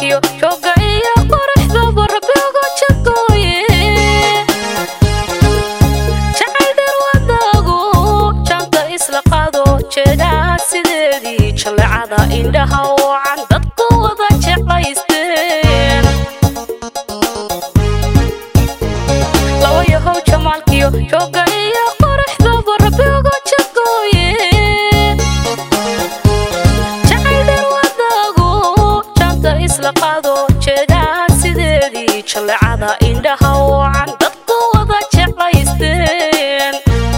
jamaalkiyo jooga iyo quruxdaba rabbi uga jagooye jacayldar wadaagu janta isla qaado jeedaa sideedii jallecada indhaha wacan dadku wada jeclaysteen laba yahow jamaalkiyo jooga iyo quruxdaba rabbi uga jagooye jacayldar wadaagu janta isla qaado jeedaa sideedii jallecada indhaha wacan dadku wada jeclaysteen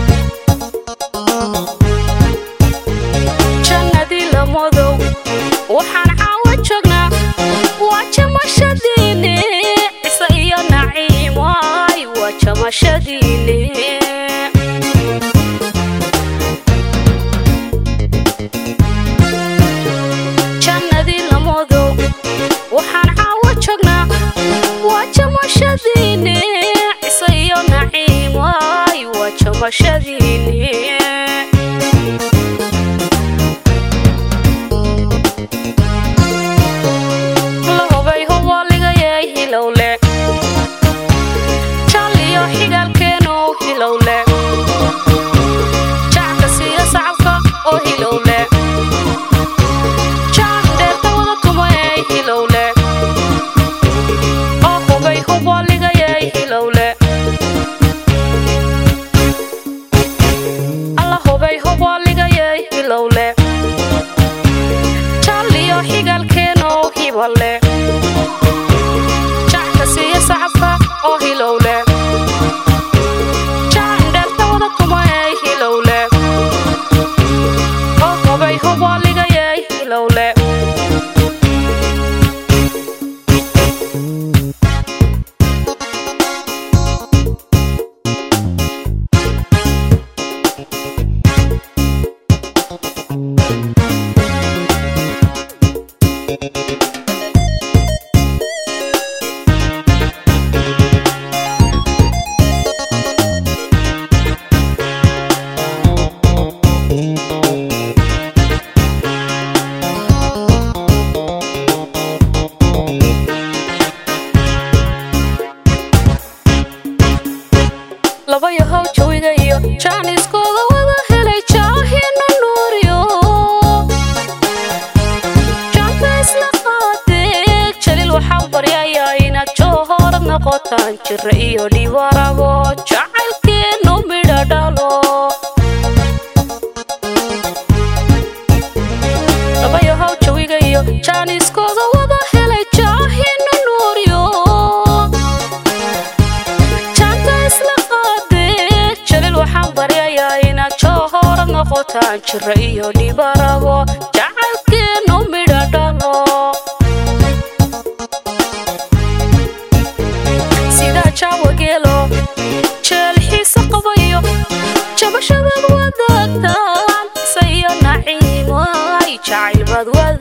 jannadii lamodow waxaan caawa joognaa waa jamashadiine cise iyo naciim waay waa jamashadiine jannadii lamodow waxaan caawa joognaa waa jamashadiine cise iyo naciim waay waa jamashadiine lahubay hubaligayay hilowle jaliyo xigaalkeenu hilowle jacka siiyo sacabka oo hilowle jac dheerta wada tumayay hilowle oo hubay hubaligayay hilowle alla hubay hubaligayay hilowle jaliyo xigaalkeenu hibale jacka siiyo sacabka oo hilowle jac dheerta wada tumayay hilowle oo hubay hubaligayay hilowle laba yahow jawiga iyo jaaniskooda wada helay jaahina nuuriyo jaanka isla qaadee jaliil waxaa baryayaa inaad joohor noqotaan jira iyo dhibarabo jacaylkeenu midha dhalo laba yahow jawiga iyo jaaniskooda wada helay jaahina nuuriyo jaanta isla qaadee jaliil waxaan baryayaa inaad joohor noqotaan jira iyo dhibarabo jacaylkeenu midha dhalo sidaa jaawageelo jeel xiise qabayo jabashadaad wadaagtaan isa iyo naciim ay jacayl baad wada